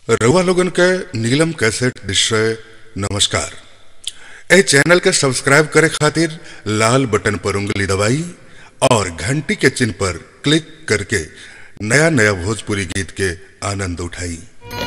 रउआ लोगन के नीलम कैसेट दृश्य नमस्कार ए चैनल के सब्सक्राइब करे खातिर लाल बटन पर उंगली दबाई और घंटी के चिन्ह पर क्लिक करके नया नया भोजपुरी गीत के आनंद उठाई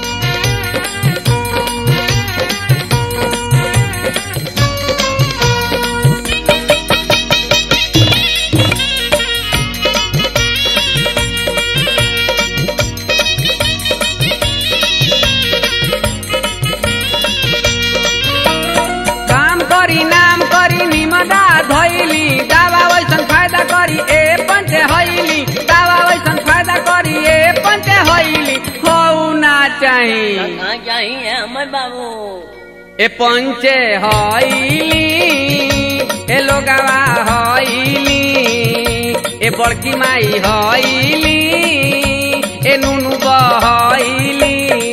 काम करी नाम करी निमदा धैली दावा वैसन फायदा करी ए पंचे हैली दावा वैसन फायदा करी ए पंचे हैली हो ना चाही कहाँ चाहिए अमर बाबू ए पंचे हैली ए लोगावा हैली ए बड़की माई हैली ए नुनु बहैली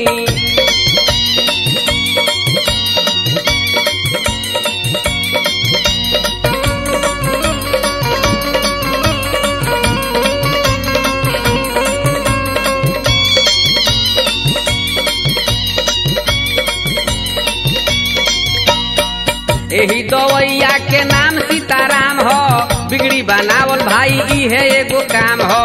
एही दवैया के नाम सीताराम हो बिगड़ी बनावल भाई इहे एगो काम हो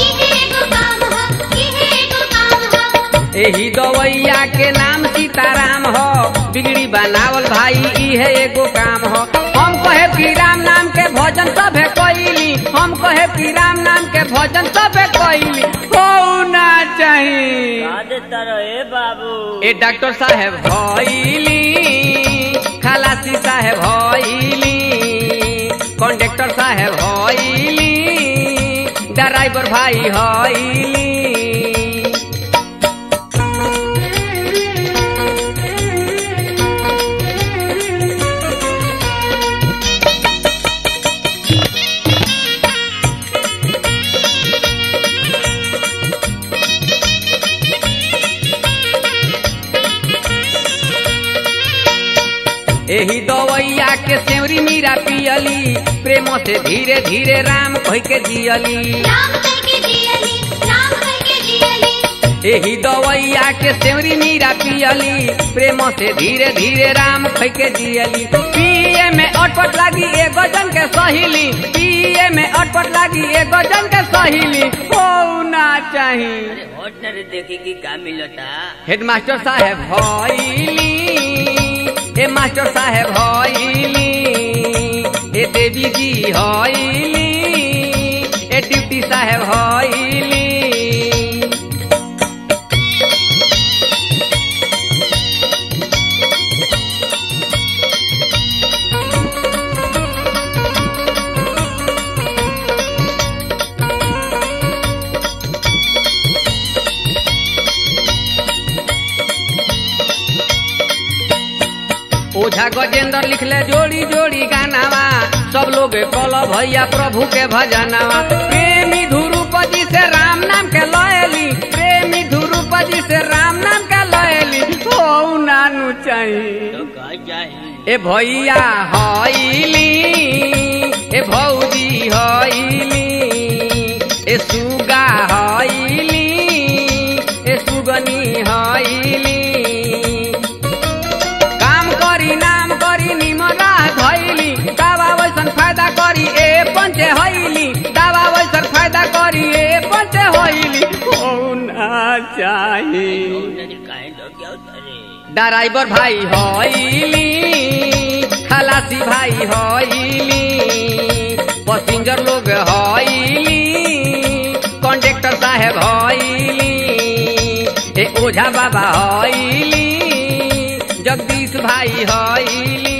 एही दवैया के नाम सीताराम हो बिगड़ी बनावल भाई इहे एगो काम हो हम कहे कि राम नाम के भजन सभे कैली हम कहे कि राम नाम के भजन सभे कैली हो ना चाही याद रहे बाबू ए डॉक्टर साहेब भइली खलासी साहेब भइली कंडक्टर साहेब भइली ड्राइवर भाई हइली एही दवैया के सेवरी मीरा पियली प्रेम से धीरे धीरे राम कह के जियली एही दवैया के सेवरी मीरा पियली प्रेम से धीरे धीरे राम कह के जियली पिए में अटपट लागी एगो जन के सहिली पिए में अटपट लागी एगो जन के सहिली हो ना चाही अरे होट न रे देखी कि का मिलता हेडमास्टर साहेब भइली ए मास्टर साहेब हइली ए देवी जी हइली ए ड्यूटी साहेब हइली ओझा गजेंद्र लिखले जोड़ी जोड़ी गानावा सब लोग कल भैया प्रभु के भजनावा प्रेमी ध्रुपदी से राम नाम के लयली प्रेमी ध्रुपदी से राम नाम के लयली हो नानू चाहिए तो का चाहिए ए भैया हइली ए भौजी हइली ए सुगा हइली ए सुगनी हइली काम करी नाम करी निमरा धैली दावा वैसन फायदा करी ए पंचे हइली दावा वैसन फायदा करी ए पंचे हइली हो ना चाही नहीं काहे लोग क्या उतरे ड्राइवर भाई हइली खलासी भाई हइली पैसेंजर लोग हइली कंडक्टर साहेब हइली ए ओझा बाबा हइली जगदीश भाई हइली